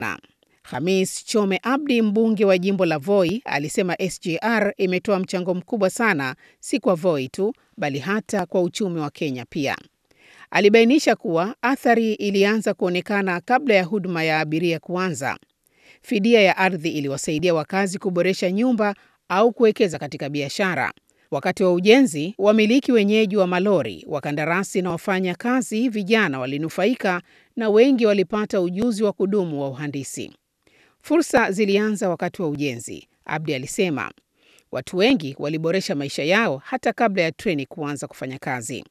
Na Hamis Chome Abdi, mbunge wa jimbo la Voi, alisema SGR imetoa mchango mkubwa sana, si kwa Voi tu, bali hata kwa uchumi wa Kenya pia. Alibainisha kuwa athari ilianza kuonekana kabla ya huduma ya abiria kuanza. Fidia ya ardhi iliwasaidia wakazi kuboresha nyumba au kuwekeza katika biashara. Wakati wa ujenzi, wamiliki wenyeji wa malori, wakandarasi na wafanya kazi vijana walinufaika na wengi walipata ujuzi wa kudumu wa uhandisi. Fursa zilianza wakati wa ujenzi, Abdi alisema. Watu wengi waliboresha maisha yao hata kabla ya treni kuanza kufanya kazi.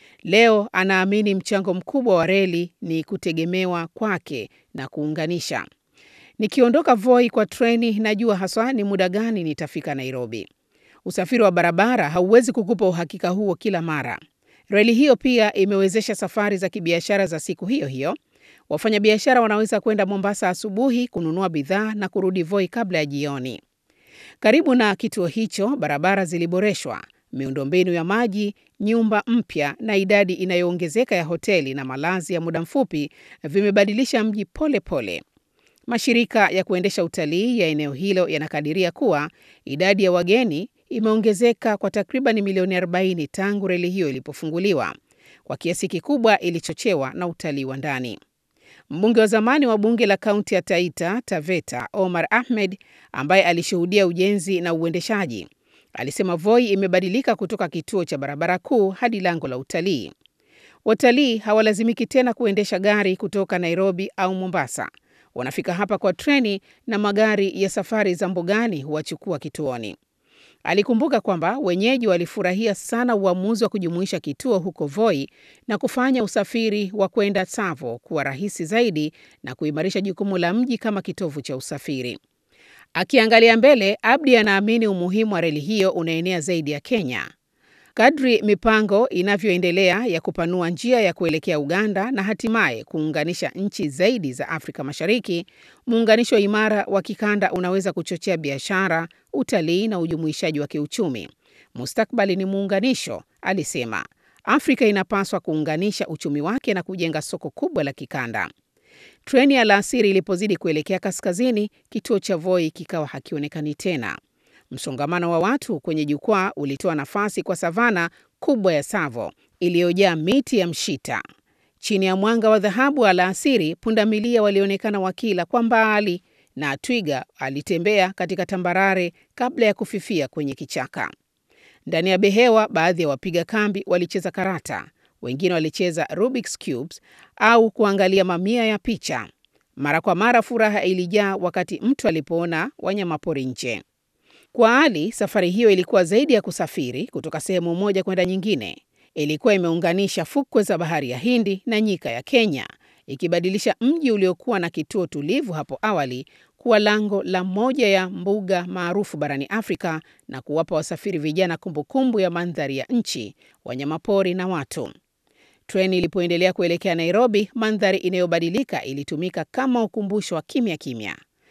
Leo anaamini mchango mkubwa wa reli ni kutegemewa kwake na kuunganisha. Nikiondoka Voi kwa treni, najua haswa ni muda gani nitafika Nairobi. Usafiri wa barabara hauwezi kukupa uhakika huo kila mara. Reli hiyo pia imewezesha safari za kibiashara za siku hiyo hiyo. Wafanyabiashara wanaweza kwenda Mombasa asubuhi kununua bidhaa na kurudi Voi kabla ya jioni. Karibu na kituo hicho, barabara ziliboreshwa, miundombinu ya maji, nyumba mpya na idadi inayoongezeka ya hoteli na malazi ya muda mfupi vimebadilisha mji pole pole. Mashirika ya kuendesha utalii ya eneo hilo yanakadiria kuwa idadi ya wageni imeongezeka kwa takriban milioni 40 tangu reli hiyo ilipofunguliwa. Kwa kiasi kikubwa ilichochewa na utalii wa ndani. Mbunge wa zamani wa bunge la kaunti ya Taita Taveta, Omar Ahmed, ambaye alishuhudia ujenzi na uendeshaji, alisema Voi imebadilika kutoka kituo cha barabara kuu hadi lango la utalii. Watalii hawalazimiki tena kuendesha gari kutoka Nairobi au Mombasa. Wanafika hapa kwa treni na magari ya safari za mbugani huwachukua kituoni. Alikumbuka kwamba wenyeji walifurahia sana uamuzi wa kujumuisha kituo huko Voi na kufanya usafiri wa kwenda Tsavo kuwa rahisi zaidi na kuimarisha jukumu la mji kama kitovu cha usafiri. Akiangalia mbele, Abdi anaamini umuhimu wa reli hiyo unaenea zaidi ya Kenya. Kadri mipango inavyoendelea ya kupanua njia ya kuelekea Uganda na hatimaye kuunganisha nchi zaidi za Afrika Mashariki, muunganisho imara wa kikanda unaweza kuchochea biashara, utalii na ujumuishaji wa kiuchumi. Mustakbali ni muunganisho, alisema. Afrika inapaswa kuunganisha uchumi wake na kujenga soko kubwa la kikanda. Treni ya alasiri ilipozidi kuelekea kaskazini, kituo cha Voi kikawa hakionekani tena. Msongamano wa watu kwenye jukwaa ulitoa nafasi kwa savana kubwa ya Tsavo iliyojaa miti ya mshita. Chini ya mwanga wa dhahabu wa alasiri, pundamilia walionekana wakila kwa mbali na twiga alitembea katika tambarare kabla ya kufifia kwenye kichaka. Ndani ya behewa, baadhi ya wapiga kambi walicheza karata, wengine walicheza Rubik's cubes au kuangalia mamia ya picha. Mara kwa mara furaha ilijaa wakati mtu alipoona wanyamapori nje. Kwa Ali, safari hiyo ilikuwa zaidi ya kusafiri kutoka sehemu moja kwenda nyingine. Ilikuwa imeunganisha fukwe za bahari ya Hindi na nyika ya Kenya, ikibadilisha mji uliokuwa na kituo tulivu hapo awali kuwa lango la moja ya mbuga maarufu barani Afrika na kuwapa wasafiri vijana kumbukumbu ya mandhari ya nchi, wanyamapori na watu. Treni ilipoendelea kuelekea Nairobi, mandhari inayobadilika ilitumika kama ukumbusho wa kimya kimya.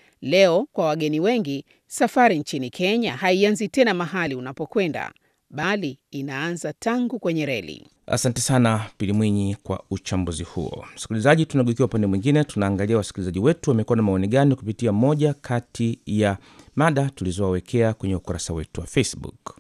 Leo kwa wageni wengi, safari nchini Kenya haianzi tena mahali unapokwenda, bali inaanza tangu kwenye reli. Asante sana Pili Mwinyi kwa uchambuzi huo. Msikilizaji, tunageukia upande mwingine, tunaangalia wasikilizaji wetu wamekuwa na maoni gani kupitia moja kati ya mada tulizowawekea kwenye ukurasa wetu wa Facebook.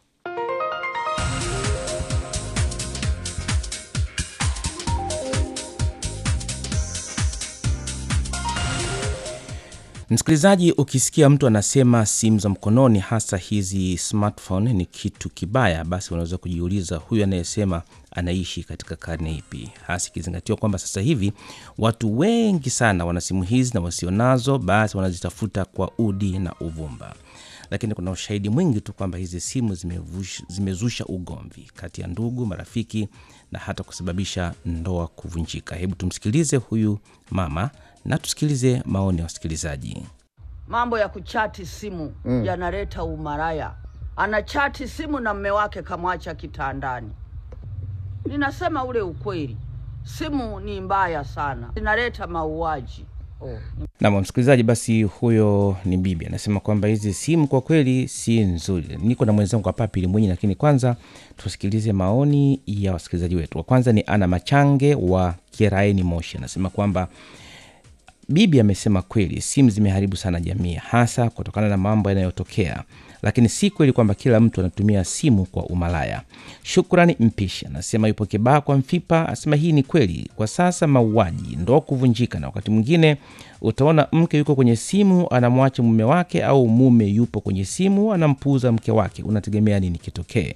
Msikilizaji, ukisikia mtu anasema simu za mkononi, hasa hizi smartphone, ni kitu kibaya, basi unaweza kujiuliza huyu anayesema anaishi katika karne ipi, hasa ikizingatiwa kwamba sasa hivi watu wengi sana wana simu hizi na wasionazo, basi wanazitafuta kwa udi na uvumba. Lakini kuna ushahidi mwingi tu kwamba hizi simu zimevush, zimezusha ugomvi kati ya ndugu, marafiki na hata kusababisha ndoa kuvunjika. Hebu tumsikilize huyu mama na tusikilize maoni ya wasikilizaji. Mambo ya kuchati simu mm. yanaleta umaraya. Anachati simu na mme wake kamwacha kitandani. Ninasema ule ukweli, simu ni mbaya sana, zinaleta mauaji. Oh. Nam msikilizaji, basi huyo ni bibi anasema kwamba hizi simu kwa kweli si nzuri. Niko na mwenzangu hapa Pili Mwenyi, lakini kwanza tusikilize maoni ya wasikilizaji wetu. Wa kwanza ni Ana Machange wa Kieraeni, Moshi, anasema kwamba bibi amesema kweli, simu zimeharibu sana jamii, hasa kutokana na mambo yanayotokea, lakini si kweli kwamba kila mtu anatumia simu kwa umalaya. Shukrani Mpishi anasema yupo Kibaha kwa Mfipa, anasema hii ni kweli. Kwa sasa mauaji, ndoa kuvunjika, na wakati mwingine utaona mke yuko kwenye simu anamwacha mume wake, au mume yupo kwenye simu anampuuza mke wake. Unategemea nini kitokee?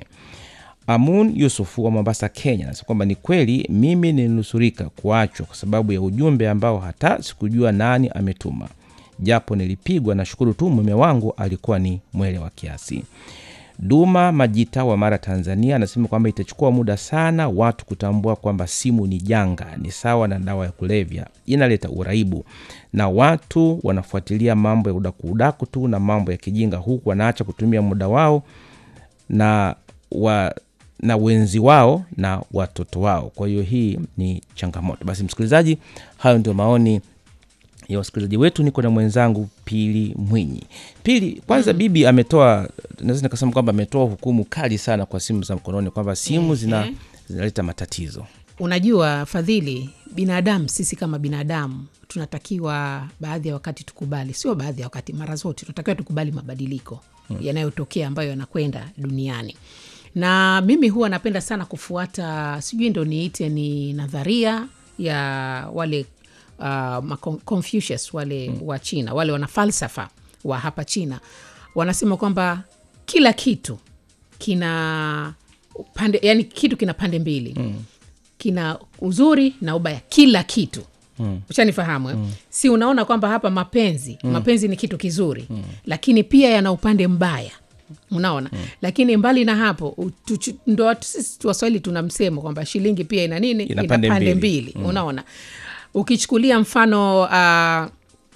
Amun Yusufu wa Mombasa, Kenya anasema kwamba ni kweli, mimi nilinusurika kuachwa kwa sababu ya ujumbe ambao hata sikujua nani ametuma, japo nilipigwa. Nashukuru tu mume wangu alikuwa ni mwele wa kiasi. Duma Majita wa Mara, Tanzania anasema kwamba itachukua muda sana watu kutambua kwamba simu ni janga, ni sawa na dawa ya kulevya, inaleta uraibu na watu wanafuatilia mambo ya udakuudaku tu na mambo ya kijinga, huku wanaacha kutumia muda wao na wa na wenzi wao na watoto wao. Kwa hiyo hii ni changamoto. Basi msikilizaji, hayo ndio maoni ya wasikilizaji wetu. Niko na mwenzangu Pili Mwinyi. Pili, kwanza bibi ametoa, naweza nikasema kwamba ametoa hukumu kali sana kwa simu za mkononi, kwamba simu zina Ehe. zinaleta matatizo. Unajua Fadhili, binadamu sisi kama binadamu tunatakiwa baadhi ya wakati tukubali, sio baadhi ya wakati, mara zote tunatakiwa tukubali mabadiliko yanayotokea ambayo yanakwenda duniani, na mimi huwa napenda sana kufuata, sijui ndo niite ni nadharia ya wale uh, ma- Confucius wale wa China, wale wana falsafa wa hapa China, wanasema kwamba kila kitu kina pande, yani kitu kina pande mbili kina uzuri na ubaya kila kitu mm. ushanifahamu mm. si unaona kwamba hapa mapenzi mm. mapenzi ni kitu kizuri mm. lakini pia yana upande mbaya unaona mm. lakini mbali na hapo u- tuchu- ndo watu- sisi waswahili tuna msemo kwamba shilingi pia ina nini Ina pande mbili. mbili unaona ukichukulia mfano uh,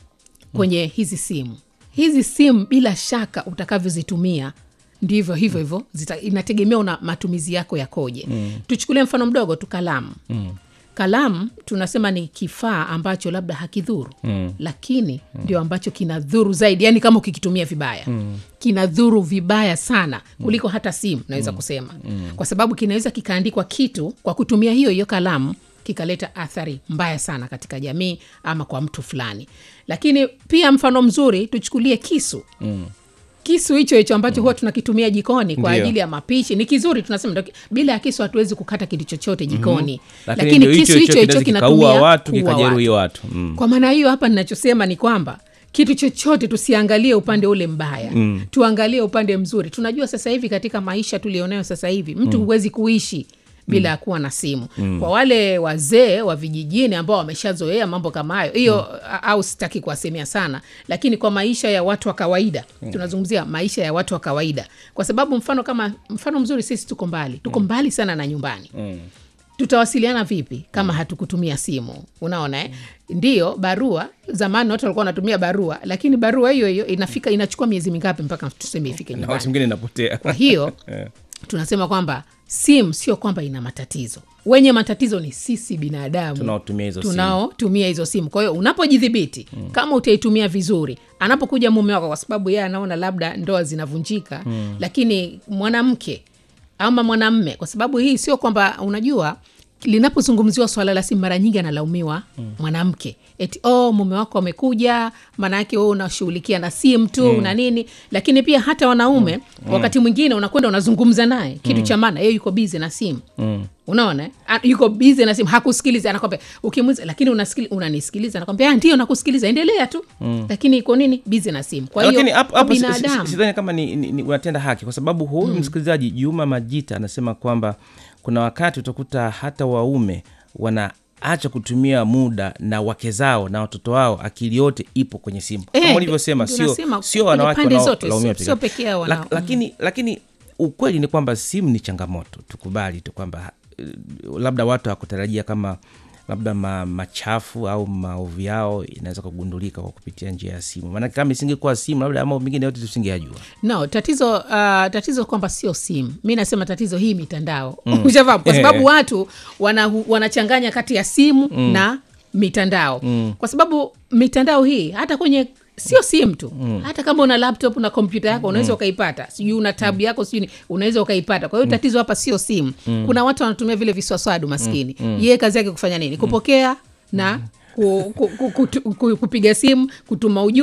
kwenye hizi simu hizi simu bila shaka utakavyozitumia ndivyo hivyo hivyo zita- inategemea una matumizi yako yakoje mm. tuchukulie mfano mdogo tu kalamu mm. kalamu tunasema ni kifaa ambacho labda hakidhuru mm. lakini ndio ambacho kinadhuru zaidi yani kama ukikitumia vibaya mm. kinadhuru vibaya sana kuliko hata simu naweza mm. kusema mm. kwa sababu kinaweza kikaandikwa kitu kwa kutumia hiyo hiyo kalamu kikaleta athari mbaya sana katika jamii ama kwa mtu fulani lakini pia mfano mzuri tuchukulie kisu mm kisu hicho hicho ambacho huwa tunakitumia jikoni kwa Ndio. ajili ya mapishi ni kizuri tunasema ndio ki- bila ya kisu hatuwezi kukata kitu chochote jikoni Lakini ndio hicho hicho kinaweza kikaua watu kuua kikajeruhi watu mm. kwa maana hiyo hapa ninachosema ni kwamba kitu chochote tusiangalie upande ule mbaya mm. tuangalie upande mzuri tunajua sasa hivi katika maisha tulionayo sasa hivi mtu huwezi kuishi bila ya kuwa na simu mm. kwa wale wazee wa vijijini ambao wameshazoea mambo kama hayo hiyo mm. au sitaki kuwasemea sana lakini kwa maisha ya watu wa kawaida mm. tunazungumzia maisha ya watu wa kawaida kwa sababu mfano kama mfano mzuri sisi tuko mbali tuko mbali sana na nyumbani Mm. tutawasiliana vipi kama hatukutumia simu unaona eh? ndiyo barua zamani watu walikuwa wanatumia barua lakini barua hiyo hiyo inafika inachukua miezi mingapi mpaka tuseme ifike na wakati nyumbani mwingine inapotea kwa hiyo Eh. tunasema kwamba simu sio kwamba ina matatizo wenye matatizo ni sisi binadamu Tunaotumia hizo simu. tunaotumia hizo simu kwa hiyo unapojidhibiti mm. kama utaitumia vizuri anapokuja mume wako kwa sababu yeye anaona labda ndoa zinavunjika mm. lakini mwanamke ama mwanamme kwa sababu hii sio kwamba unajua linapozungumziwa swala la simu mara nyingi analaumiwa mm. mwanamke eti oh, mume wako amekuja maana yake wewe unashughulikia na simu tu mm. na nini lakini pia hata wanaume mm. wakati mwingine unakwenda unazungumza naye kitu mm. cha maana yeye yuko bizi na simu mm unaona eh? A- yuko bizi na simu hakusikiliza anakwambia ukimuliza lakini unasikili, unanisikiliza anakwambia "Ah, ndio nakusikiliza endelea tu mm. lakini iko nini bizi na simu kwa lakini hiyo hapo kwa hapo si- si- binadamu sidhani kama ni, ni, ni unatenda haki kwa sababu huyu msikilizaji Juma Majita anasema kwamba kuna wakati utakuta hata waume wanaacha kutumia muda na wake zao na watoto wao, akili yote ipo kwenye simu Eh, kama ulivyosema, ndio sio nasema sio kwenye wanawake pande wanao- zote, laumiwa sio- peke sio yao. pekee yao La- wanao- lakini lakini ukweli ni kwamba simu ni changamoto, tukubali tu kwamba eh, labda watu hawakutarajia kama labda ma, machafu au maovu yao inaweza kugundulika kwa kupitia njia ya simu, maanake kama isingekuwa simu labda mambo mengine yote tusingeyajua. no tatizo uh, tatizo kwamba sio simu mi nasema tatizo hii mitandao mm. ushafahamu kwa sababu watu wana, wanachanganya kati ya simu mm. na mitandao mm. kwa sababu mitandao hii hata kwenye sio simu tu mm. hata kama una laptop na kompyuta yako unaweza mm. ukaipata sijui una tabu yako sijui ni- unaweza ukaipata kwa hiyo tatizo hapa sio simu mm. kuna watu wanatumia vile viswaswadu maskini mm. yeye kazi yake kufanya nini kupokea na ku, ku, ku, kutu- ku, kupiga simu kutuma ujumbe